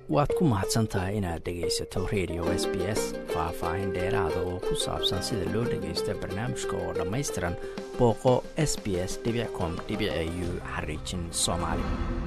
waad ku mahadsan tahay inaad dhegaysato radio s b s faah-faahin dheeraada oo ku saabsan sida loo dhagaysto barnaamijka oo dhammaystiran booqo s b s com u xariijin soomaali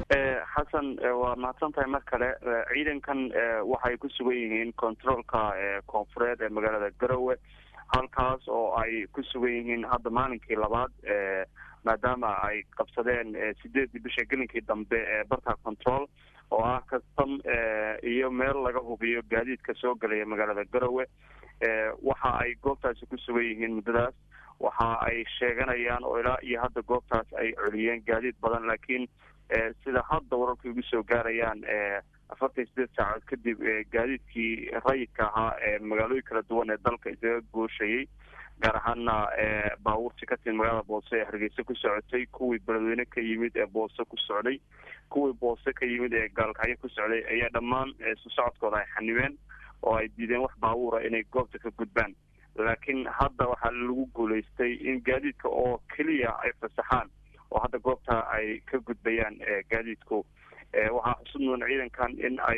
xasan waa mahadsan tahay mar kale ciidankan waxay ku sugan yihiin controolka koonfureed ee magaalada garowe halkaas oo ay ku sugan yihiin hadda maalinkii labaad maadaama ay qabsadeen sideedii bisha gelinkii dambe ee barta control oo ah custom iyo meel laga hubiyo gaadiidka soo gelaya magaalada garowe waxa ay goobtaasi ku sugan yihiin muddadaas waxa ay sheeganayaan oo ilaa iyo hadda goobtaas ay celiyeen gaadiid badan laakiin sida hadda wararka igu soo gaarayaan afartan sideed saacood kadib gaadiidkii rayidka ahaa ee magaalooyin kala duwan ee dalka isaga gooshayay gaar ahaana baabuurtii ka timid magaalada boose ee hargeysa ku socotay kuwii beledweyne ka yimid ee boose ku socday kuwii boose ka yimid ee gaalkacyo ku socday ayaa dhammaan isu socodkooda ay xanibeen oo ay diideen wax baabuura inay goobta ka gudbaan laakiin hadda waxaa lagu guulaystay in gaadiidka oo keliya ay fasaxaan oo hadda goobta ay ka gudbayaan gaadiidku waxaa xusud mudan ciidankan in ay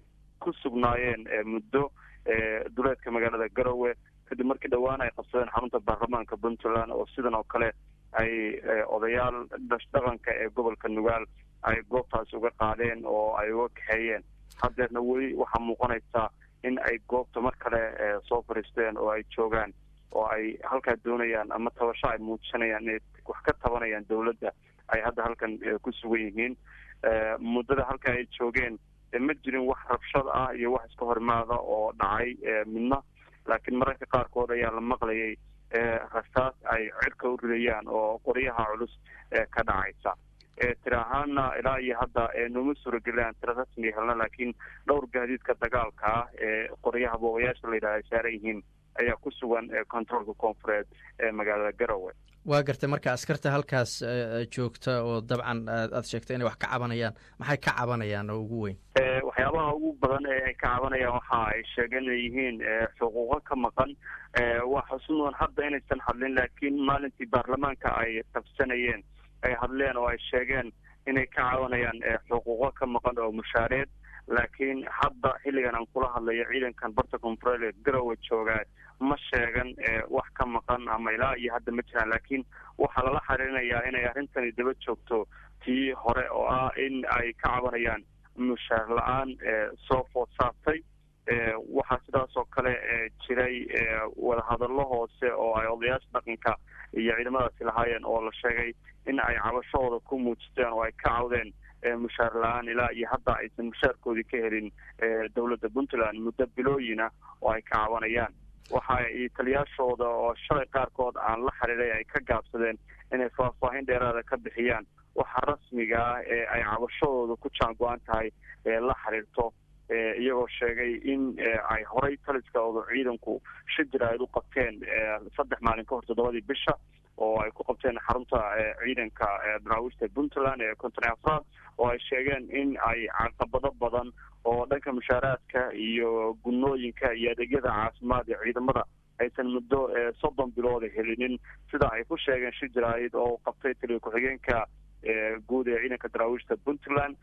ku sugnaayeen muddo duleedka magaalada garowe kadib markii dhawaan ay qabsadeen xarunta baarlamaanka puntland oo sidan oo kale ay odayaal dhaqanka ee gobolka nugaal ay goobtaasi uga qaadeen oo ay uga kaxeeyeen haddeerna weli waxaa muuqanaysa in ay goobta mar kale soo fariisteen oo ay joogaan oo ay halkaa doonayaan ama tabasho ay muujinayaan inay wax ka tabanayaan dawladda ay hadda halkan ku sugan yihiin muddada halka ay joogeen ma jirin wax rabshad ah iyo wax iska horimaada oo dhacay midna laakiin mararka qaarkood ayaa la maqlayay rasaas ay cirka u ridayaan oo qoryaha culus ka dhacaysa tiri ahaana ilaa iyo hadda nooma suuragelaan tira rasmiga helna laakiin dhowr gaadiidka dagaalka ah ee qoryaha boogayaasha la yidhaha ay saaran yihiin ayaa ku sugan controolka koonfureed ee magaalada garowe waa gartay marka askarta halkaas joogta oo dabcan aad sheegtay inay wax ka cabanayaan maxay ka cabanayaan oo ugu weyn waxyaabaha ugu badan ee ay ka cabanayaan waxa ay sheegeen inay yihiin xuquuqo ka maqan waa xusun mudan hadda inaysan hadlin laakiin maalintii baarlamaanka ay qabsanayeen ay hadleen oo ay sheegeen inay ka cabanayaan xuquuqo ka maqan oo mushaareed laakiin hadda xilligan aan kula hadlayo ciidankan barta koonfureed ee garowe joogaa ma sheegan wax ka maqan ama ilaa iyo hadda ma jiraan laakiin waxaa lala xiriirinayaa inay arrintani daba joogto tii hore oo ah in ay ka cabanayaan mushaar la-aan soo food saartay waxaa sidaas oo kale jiray wadahadallo hoose oo ay odayaasha dhaqanka iyo ciidamadaasi lahaayeen oo la sheegay in ay cabashahooda ku muujisteen oo ay ka cawdeen mushaar la-aan ilaa iyo hadda aysan mushaarkoodii ka helin dowladda puntland muddo bilooyina oo ay ka cabanayaan waxa ay taliyaashooda oo shalay qaarkood aan la xiriiray ay ka gaabsadeen inay faahfaahin dheeraada ka bixiyaan waxa rasmiga ah ee ay cabashadooda ku jaan go-an tahay la xiriirto iyagoo sheegay in ay horay taliskooda ciidanku shijir ayd u qabteen saddex maalin ka hor toddobadii bisha oo ay ku qabteen xarunta ciidanka daraawiishta puntland ee konton afraad oo ay sheegeen in ay caqabado badan oo dhanka mushaaraadka iyo gunooyinka iyo adeegyada caafimaad ee ciidamada aysan muddo soddon bilooda helinin sida ay ku sheegeen shijirayd oo qabtay taliya ku-xigeenka guud ee ciidanka daraawiishta puntland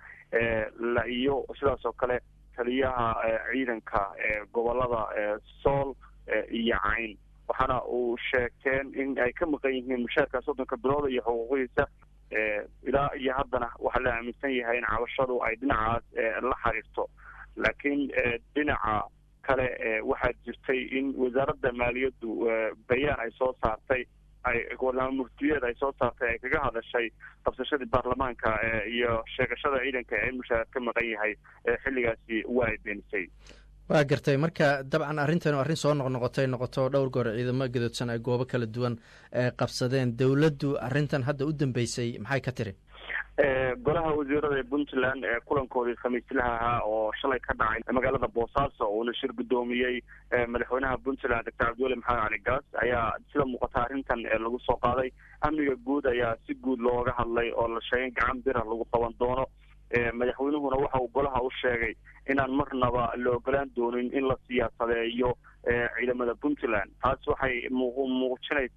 iyo sidaas oo kale taliyaha ciidanka gobolada sool iyo cayn waxaana uu sheegteen in ay ka maqan yihiin mushaarka soddonka bilooda iyo xuquuqihiisa ilaa iyo haddana waxaa la aaminsan yahay in cabashadu ay dhinacaas la xiriirto laakiin dhinaca kale waxaa jirtay in wasaaradda maaliyaddu bayaan ay soo saartay ay murtiyeed ay soo saartay ay kaga hadashay qabsashadii baarlamaanka iyo sheegashada ciidanka ee mushaar ka maqan yahay xilligaasi waa ay beenisay waa gartay marka dabcan arrintan arrin soo noqnoqotay noqoto dhowr goor ciidamo gadoodsan ay goobo kala duwan qabsadeen dowladdu arrintan hadda u dambeysay maxay ka tiri golaha wasiirada ee puntland kulankoodii khamiislaha ahaa oo shalay ka dhacay magaalada boosaaso uuna shir guddoomiyey madaxweynaha puntland doctor cabdiweli maxamed cali gaas ayaa sida muuqata arrintan lagu soo qaaday amniga guud ayaa si guud looga hadlay oo la sheegay gacan bira lagu qaban doono madaxweynuhuna waxa uu golaha u sheegay inaan marnaba la ogolaan doonin in la siyaasadeeyo ciidamada puntland taas waxay muujinaysaa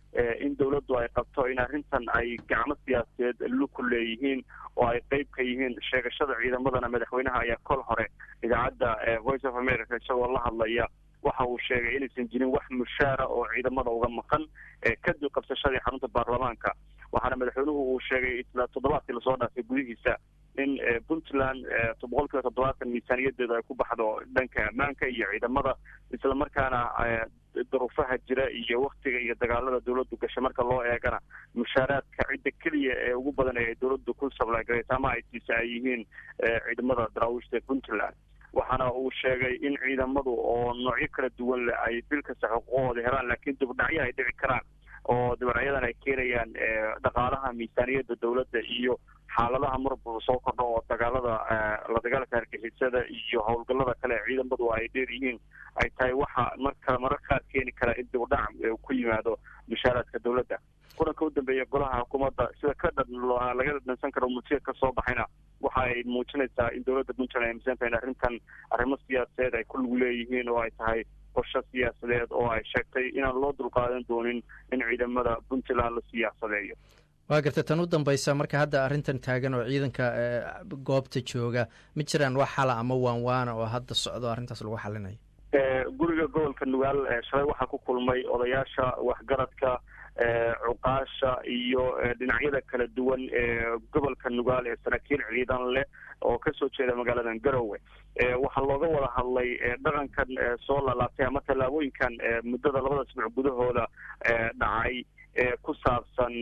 in dowladdu ay qabto in arrintan ay gacmo siyaasadeed luku leeyihiin oo ay qeyb ka yihiin sheegashada ciidamadana madaxweynaha ayaa kol hore idaacadda voice of america isagoo la hadlaya waxa uu sheegay inaysan jirin wax mushaara oo ciidamada uga maqan kadib qabsashadii xarunta baarlamaanka waxaana madaxweynuhu uu sheegay isla toddobaadkii lasoo dhaafay gudihiisa in puntland boqol kiiba toddobaatan miisaaniyadeedu ay ku baxdo dhanka ammaanka iyo ciidamada islamarkaana daruufaha jira iyo waktiga iyo dagaalada dawladdu gashay marka loo eegana mushaaraadka cidda keliya ee ugu badan ee dawladdu ku sablaagaraysa ama ay siisa ay yihiin ciidamada daraawiishta ee puntland waxaana uu sheegay in ciidamadu oo noocyo kala duwan leh ay bil kasta xuquuqooda helaan laakiin dibudhacyo ay dhici karaan oo dibadhacyadan ay keenayaan dhaqaalaha miisaaniyadda dawladda iyo xaaladaha marba soo kordho oo dagaalada la dagaalka hargexisada iyo howlgallada kale ee ciidamadu ay dheer yihiin ay tahay waxa marka marar qaar keeni kara in dibudhac ku yimaado mushaaraadka dawladda kulanka u dambeeya golaha xukuumadda sida ka dhan laga dhansan karo murtida ka soo baxayna waxa ay muujinaysaa in dawladda puntland ay amisan tahay in arrintan arrimo siyaasadeed ay ku lug leeyihiin oo ay tahay qorsho siyaasadeed oo ay sheegtay inaan loo dulqaadan doonin in ciidamada puntland la siyaasadeeyo waa garta tan u dambaysa marka hadda arrintan taagan oo ciidanka goobta jooga ma jiraan wax xala ama waan waana oo hadda socdo arrintaas lagu xalinayo guriga gobolka nugaal shalay waxaa ku kulmay odayaasha waxgaradka cuqaasha iyo dhinacyada kala duwan ee gobolka nugaal ee saraakiil ciidan leh oo kasoo jeeda magaaladan garowe waxaa looga wada hadlay dhaqankan soo lalaabtay ama tallaabooyinkan muddada labada asbuuc gudahooda dhacay ku saabsan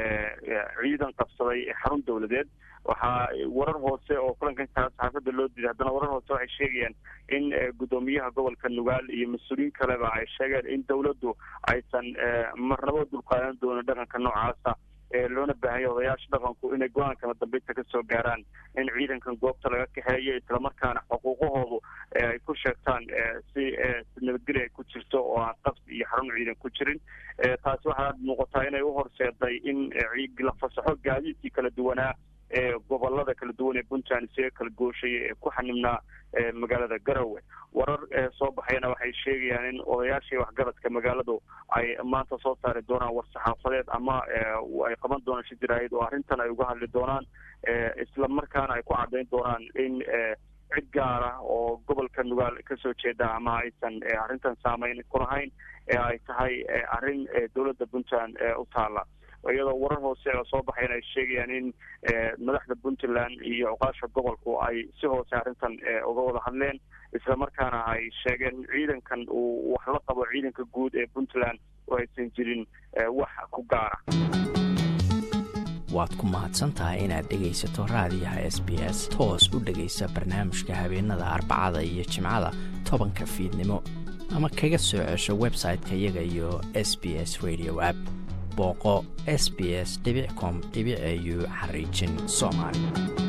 ciidan qabsaday xarun dawladeed waxaa warar hoose oo kulankan saxaafadda loo diiday haddana warar hoose waxay sheegayaan in guddoomiyaha gobolka nugaal iyo mas-uuliyiin kaleba ay sheegeen in dawladdu aysan marnabo dulqaadan doonin dhaqanka noocaasa loona baahanya odayaasha dhaqanku inay go-aankana dambeynta kasoo gaaraan in ciidankan goobta laga kaxeeyo islamarkaana xuquuqahoodu ay ku sheegtaan si nabadgeli ay ku jirto oo aan qabsi iyo xarun ciidan ku jirin taasi waxaa muuqataa inay uhorseeday in la fasaxo gaadiidkii kala duwanaa ee gobolada kala duwan ee puntland isaga kala gooshaya ee ku xanibnaa magaalada garowe warar soo baxayana waxay sheegayaan in odayaashii waxgaradka magaaladu ay maanta soo saari doonaan war-saxaafadeed ama ay qaban doonaan shijiraayad oo arrintan ay uga hadli doonaan isla markaana ay ku caddayn doonaan in cid gaar ah oo gobolka nugaal kasoo jeeda ama aysan arrintan saameyn ku lahayn ee ay tahay arrin dowladda puntland u taala iyadoo warar hoose oo soo baxayn ay sheegayaan in madaxda puntland iyo cuqaasha gobolku ay si hoose arrintan uga wada hadleen islamarkaana ay sheegeen ciidankan uu wax la qabo ciidanka guud ee puntland oo aysan jirin wax ku gaara waad ku mahadsan tahay inaad dhegaysato raadiyaha s b s toos u dhegaysa barnaamijka habeenada arbacada iyo jimcada tobanka fiidnimo ama kaga soo cesho website-ka iyaga iyo s b s radio app booqo s b s com au xariijin soomaali